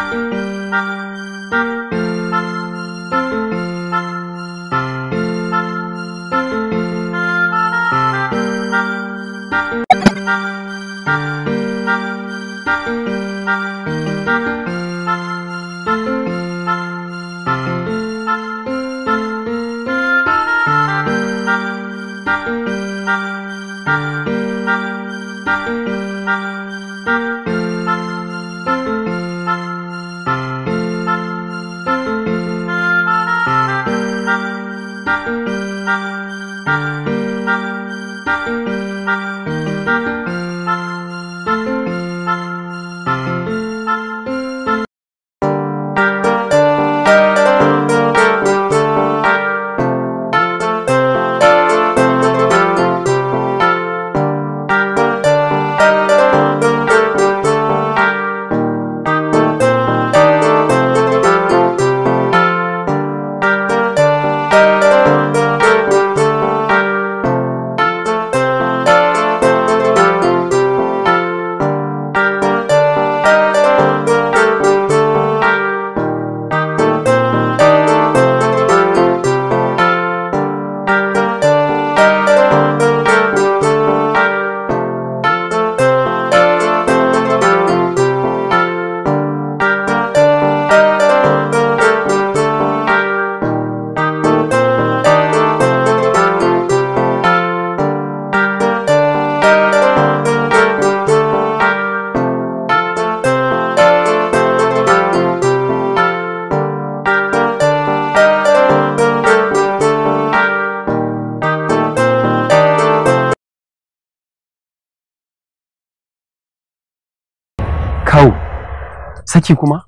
kawo saki kuma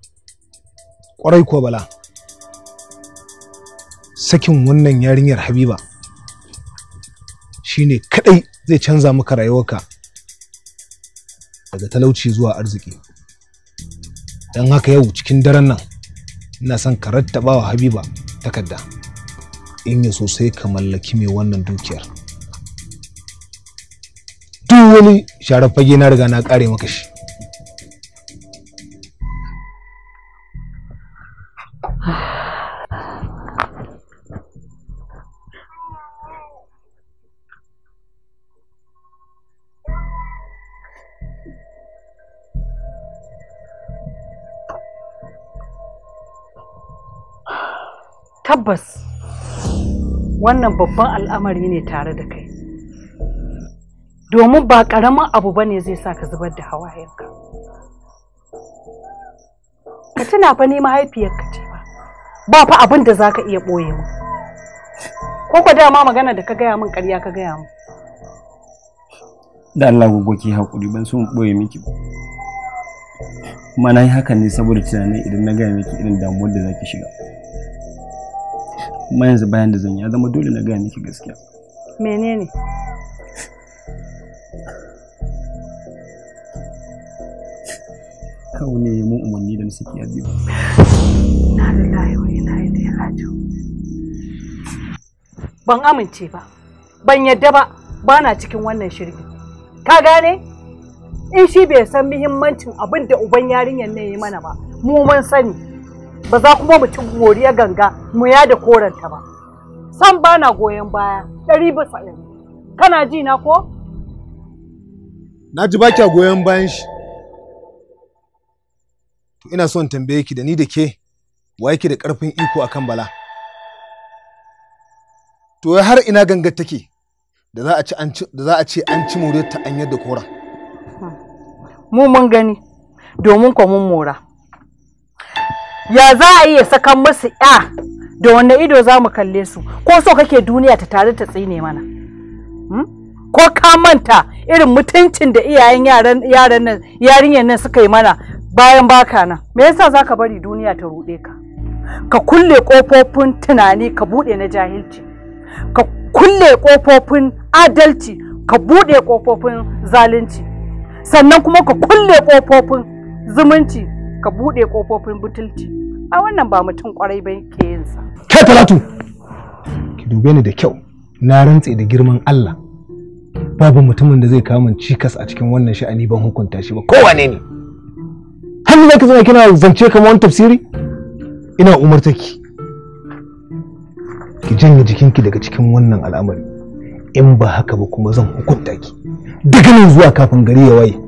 Ƙwarai kuwa bala. Sakin wannan yarinyar Habiba shine kadai zai canza maka rayuwarka daga talauci zuwa arziki. Don haka yau cikin daren nan ina son ka rattaba wa Habiba takarda in ya so sai ka mallaki mai wannan dukiyar. Duk wani sharar fage na riga na kare maka shi. tabbas wannan babban al'amari ne tare da kai domin ba ƙaramin abu ba ne zai sa ka zubar da hawayenka ka tuna fa ni mahaifiyarka ce ba ba fa abin da za ka iya ɓoye mu ko ko dama magana da ka gaya min ƙarya ka gaya min da Allah gogo ki hakuri ban so in boye miki ba kuma na yi hakan ne saboda tunanin idan na gaya miki irin damuwar da zaki shiga kuma yanzu bayan da zan yi ya zama dole na gaya miki gaskiya menene kawo ne ya mun umarni da na saki ya biyu na lillahi wa inna ilaihi raji'un ban amince ba ban yadda ba ba na cikin wannan shirgi ka gane in shi bai san muhimmancin abin da uban yarinyar ne ya mana ba mu mun sani ba za kuma mu ci goriya ganga mu ya da koranta ba san ba na goyon baya ɗari bisa ɗari kana ji na ko Na ji ba kya goyon bayan shi. To ina son tambaye ki da ni da ke wa yake da ƙarfin iko akan bala. To wai har ina gangar take da za a ci an ci da za a ce an ci more ta an yadda kora. mu mun gani domin ko mun mora ya za a iya sakan musu ya da wanne ido za mu kalle su ko so kake duniya ta tare ta tsine mana Hmm? ko ka manta irin mutuncin da iyayen yaran yaran nan yarinyar nan suka yi mana bayan baka nan me yasa zaka bari duniya ta ruɗe ka ka kulle kofofin tunani ka buɗe na jahilci ka kulle kofofin adalci ka buɗe kofofin zalunci sannan kuma ka kulle kofofin zumunci ka buɗe kofofin butulci a wannan ba mutum kwarai ba ke yin sa Kai Talatu! Ki dube ni da kyau. Na rantse da girman Allah. Babu mutumin da zai kawo min cikas a cikin wannan sha'ani ban hukunta shi ba. Kowane ne? har za ka zama kina zance kamar wani tafsiri ina umarta ki ki janye jikinki daga cikin wannan al'amari in ba haka ba kuma zan hukunta ki daga nan zuwa kafin gari ya waye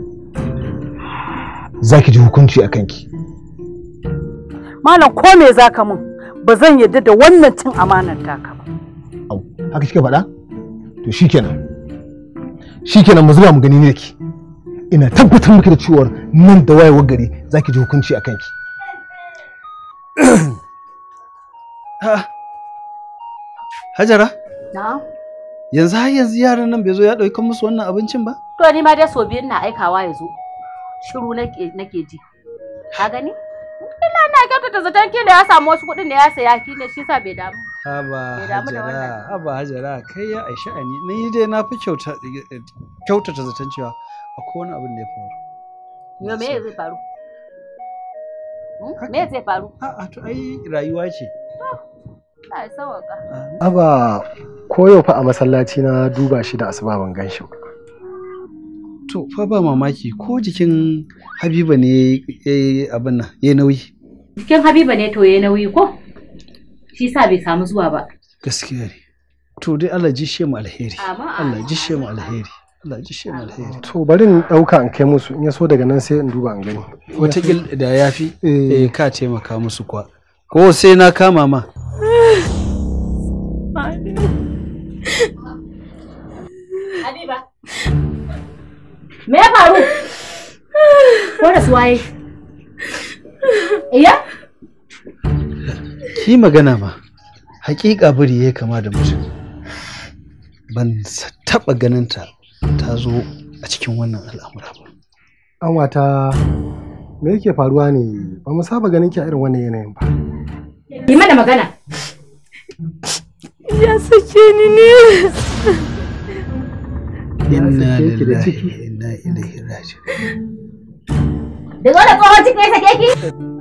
za ki ji hukunci a kanki malam ko me zaka mun ba zan yarda da wannan cin amanar taka ba au haka kika faɗa to shikenan shikenan mu zuba mu gani ne ki ina tabbatar miki da cewa nan da wayewar gari za ki ji hukunci a kanki Ha. Hajara, Na'am. yanzu har yanzu yaran nan bai zo ya ɗauki musu wannan abincin ba? To ni ma dai so biyun na aikawa ya zo. Shiru nake nake ji. Ka gani? Ina na kyautata zaton kila ya samu wasu kuɗin da ya saya kila shi sa bai damu. Haba Bai damu da Hajara, wannan. haba Hajara, kai ya aisha ani. Ni dai na fi kyauta kyautata zaton cewa akwai wani abin da ya faru. Yo me zai faru? Hmm? Me zai faru? A'a to ai rayuwa ce. Allah ya sauka. Aba ko yau fa a masallaci na duba shi da asuba ban gan shi ba. To fa ba mamaki ko jikin Habiba ne ya yi abin nan ya yi nauyi. Jikin Habiba ne to yayi nauyi ko? Shi sa bai samu zuwa ba. Gaskiya ne. To dai Allah jishe mu alheri. Amin, Allah amin, jishe mu amin. alheri. Allah jishe mu alheri. To bari in ɗauka in kai musu in ya so daga nan sai in duba in gani. Wataƙil da ya fi Eh. eh ka taimaka musu kuwa. Ko sai na kama ma. Habiba. Me ya faru? Ko da suwaye? Iya? Ki magana ma. Hakika biri ya kama da mutum. Ban sa- taɓa ganin ta ta zo a cikin wannan al'amura ba. An wata me yake faruwa ne ba mu saba ganin ki a irin wannan yanayin ba. Yi mana magana. ya sake ni ne Inna sake ki da lillahi ciki. wa inna ilaihi raji'un. Da zo da tsohon ciki ya sake ki?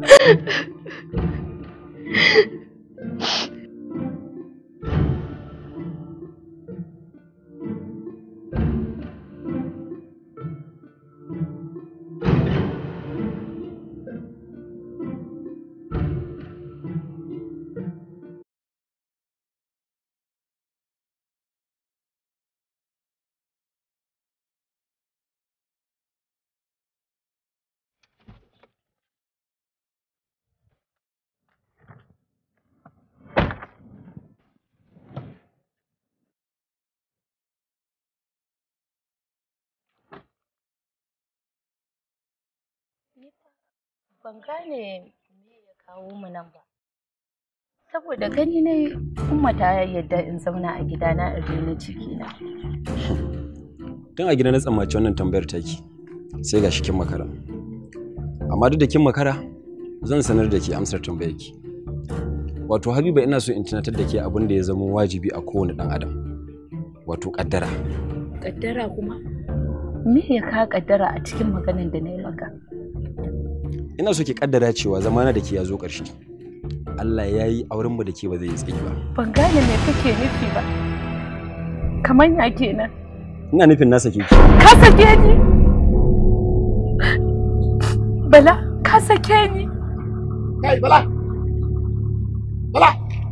ban gane me ya kawo mu nan ba saboda gani ne umma ta yadda in zauna a gidana in rena ciki na tun a gida na tsammaci wannan tambayar taki sai ga kin makara amma duk da kin makara zan sanar da ke amsar tambayar ki wato habiba ina so in tunatar da ke abin da ya zama wajibi a kowane dan adam wato kaddara kaddara kuma me ya ka kaddara a cikin maganan da na yi maka ina so ki kaddara cewa zamana da ke ya zo ƙarshe Allah ya yi aurenmu da ke ba zai yi tsayi ba ban gane me kake nufi ba kamar ya kenan ina nufin na sake ki ka sake ni bala ka sake ni kai bala bala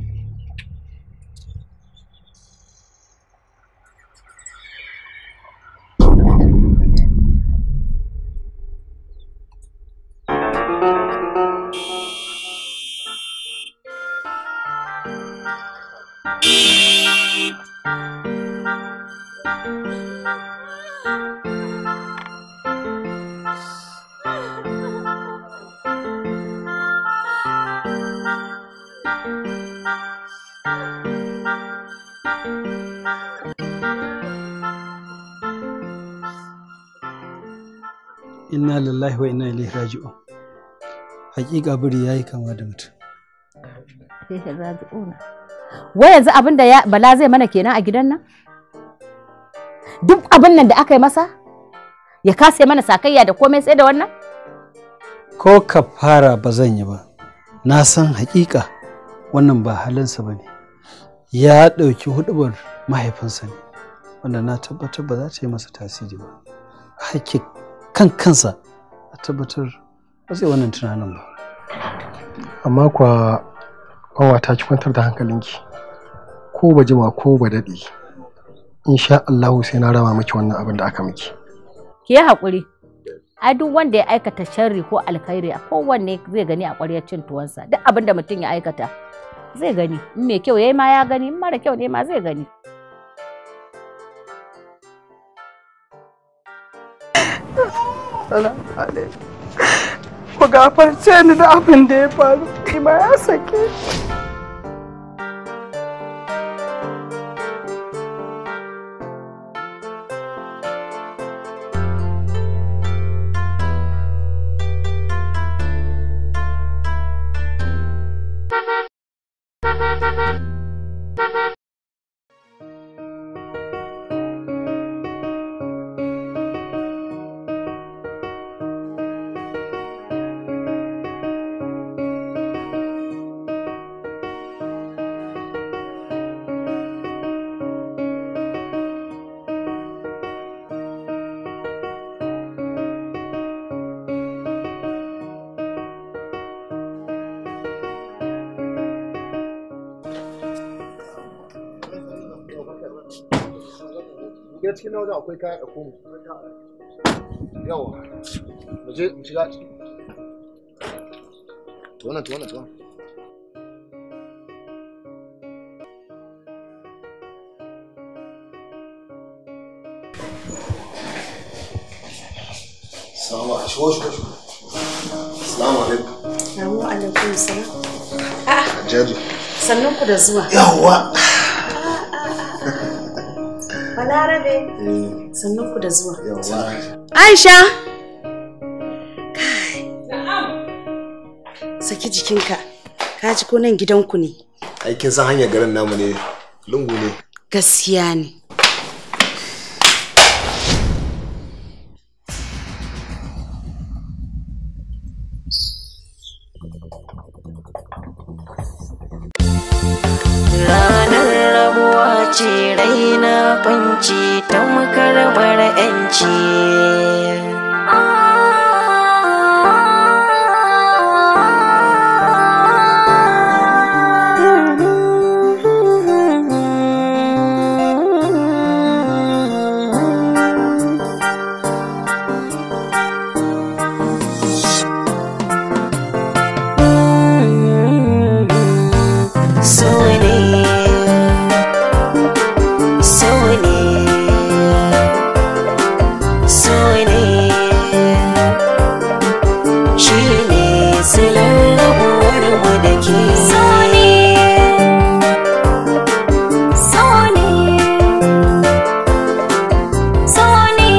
Inna lillahi wa inna ilaihi raji'un. Hakika biri yayi kama da mutum. Wai yanzu abin da ya- Bala zai mana kenan a gidan nan? Duk abin nan da aka yi masa? Ya kasa mana sakayya da komai sai da wannan? Ko ka fara ba zan yi ba. Na san hakika wannan ba halinsa ba ne. Ya ɗauki hudubar mahaifinsa ne. Wanda na tabbatar ba za ta yi masa tasiri ba. Hakki kan kansa a tabbatar ba zai wannan tunanin ba amma kuwa ƙanwata ki kwantar da hankalinki ko ba jima ko ba daɗi insha Allahu sai na rama miki wannan abin da aka miki ki yi haƙuri ai duk wanda ya aikata sharri ko alkhairi a kowanne zai gani a ƙwaryar cin tuwansa duk abin da mutum ya aikata zai gani in mai kyau yayi ma ya gani in mara kyau ne ma zai gani ku gafarce ni da abin da ya faru ni ma ya sake shiga cikin wajen akwai kaya da komu yawa mu je mu shiga ciki to wannan to wannan to wannan Salamu alaikum. Shigo, shigo, shigo. Salamu alaikum. Salamu alaikum salam. Jaji. Sannun ku da zuwa. Yawwa. Balarabe. Sannun ku da zuwa. Yawwa. Aisha. Kai. Saki jikinka. Ka ji ko nan gidanku ne. Ai kin san hanyar garin namu ne lungu ne. Gaskiya ne. Ranar rabuwa ce raina kwanci ta makarbar 'yanci. So ne, so ne, so ne, shi ne silar rabuwar mu da ke. So ne, so ne, so ne,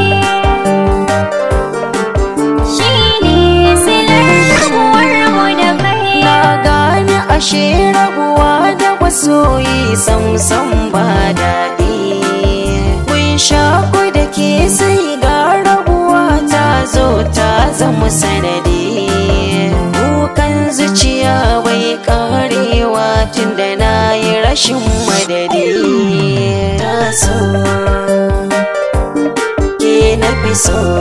shi ne silar rabuwar mu da kai. Na gane ashe rabuwa da masoyi samsam ba daɗi. Mun shaku da ke sai ga rabuwa ta zo ta zama sanadi. Kukan zuciya bai karewa tun da na yi rashin madadi. Ta so, ke na fi so.